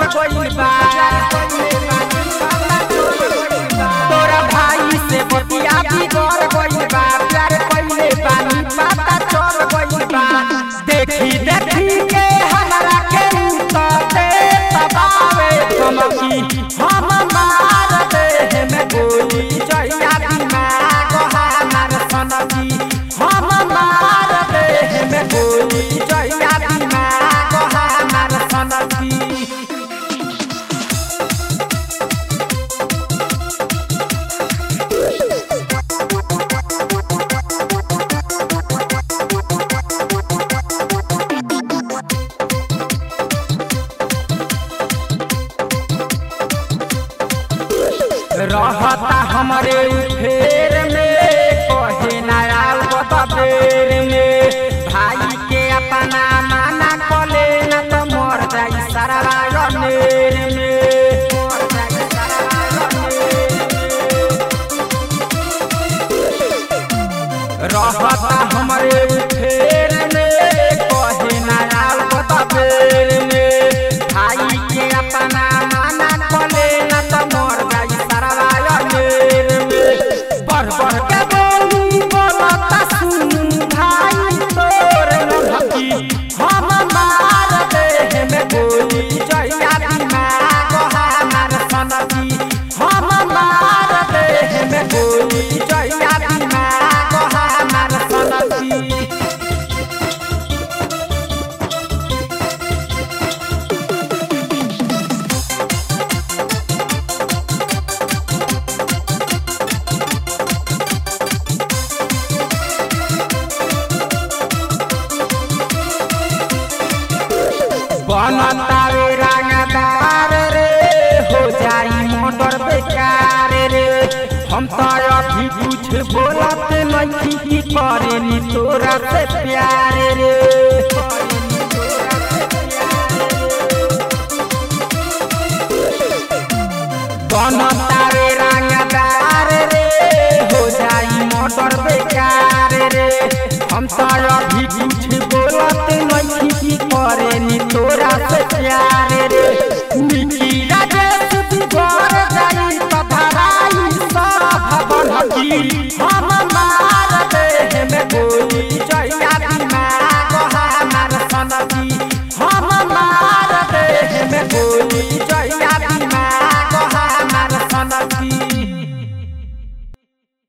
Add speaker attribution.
Speaker 1: गइल बा तोरा भाई से बतिया बिगड़ गइल बा प्यार कइले बानी पता चल गइल बा देखी देखी के हमरा के उतरे तबावे धमकी हम मार दे में गोली जइया दिमाग हमार सनकी हम मार दे में गोली जइया दिमाग हमार सनकी रहता हमरे फेर में कहे नयाल बेर में भाई के अपना माना कले न तो मर जाई सारा नेर में मर जाई सारा रहता हमरे फेर में कहे नयाल बेर में भाई के अपना माना कले न तो मर जाई सारा नेर में बढ़ बढ़ के बोली बोलता सुन भाई तोर नखी हम मार दे में गोली जइया दिमाग हमार सनकी हम मार दे में गोली जइया दिमाग हमार सनकी बनतावे रंगदार रे हो जाई मोटर बेकार रे हम तो अभी कुछ बोलत नहीं की करे नी तोरा से प्यार रे बनतावे रंगदार रे हो जाई मोटर बेकार रे हम तो अभी कुछ बोलत नहीं की करे नी तोरा से प्यार रे निकी राजेश बिगड़ जाई तो धराई सब बनकी हम मार दे में गोली जइया दिमाग हमार सनकी हम मार दे में गोली जइया